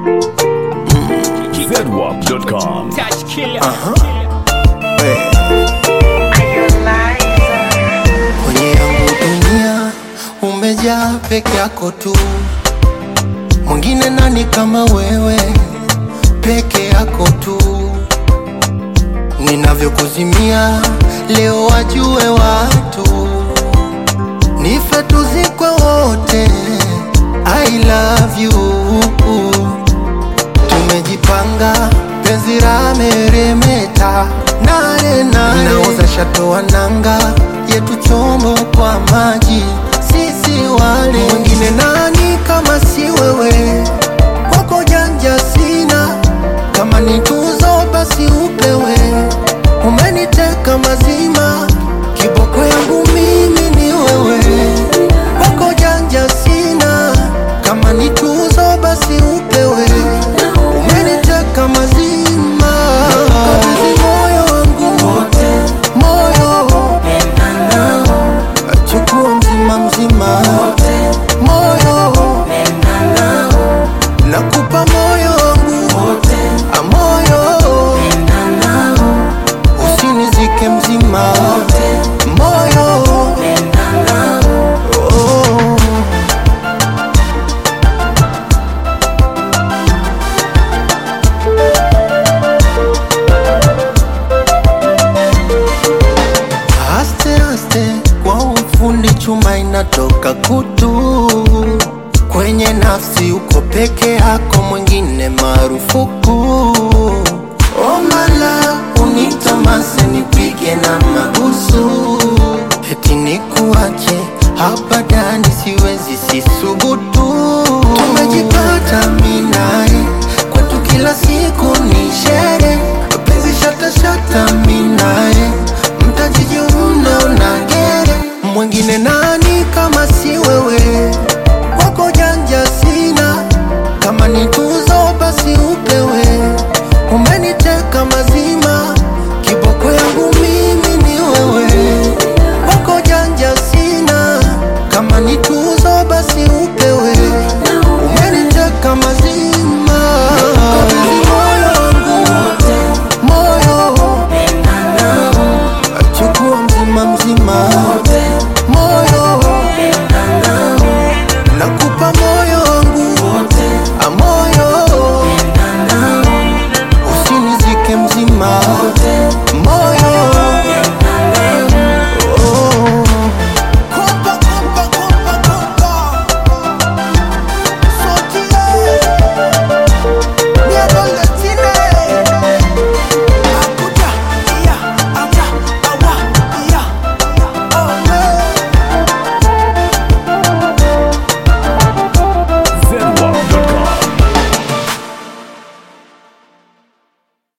zedwap.com. Touch killer. Kwenye yangu dunia umejaa peke yako tu, mwingine nani kama wewe? Peke yako tu, ninavyokuzimia leo wajue watu, nife tuzikwe wote. I love you tumejipanga penzi la meremeta nane nane nauza shatoa nanga yetu chombo kwa maji sisi wale mwingine nani kama si wewe kwako janja sina kama ni tuzo basi upewe umeniteka mazima kiboko yangu mimi ni wewe kwako janja sina kama ni tuzo basi upewe umeniteka mazima kabidhi moyo wangu moyo chukua mzima mzima moyo nakupa moyo wangu a moyo usinizike mzima moyo oh. Aste aste kwa ufundi chuma inatoka kutu kwenye nafsi, uko peke yako, mwingine marufuku. Omala unitamase nipige na mabusu, eti nikuache hapa ndani, siwezi sisubutu. Tumejipata minae kwetu, kila siku ni shere, penzi shata shata minae mtajijiuna unagere mwingine nani kama si wewe kwako janja sina kama ni tuzo basi upewe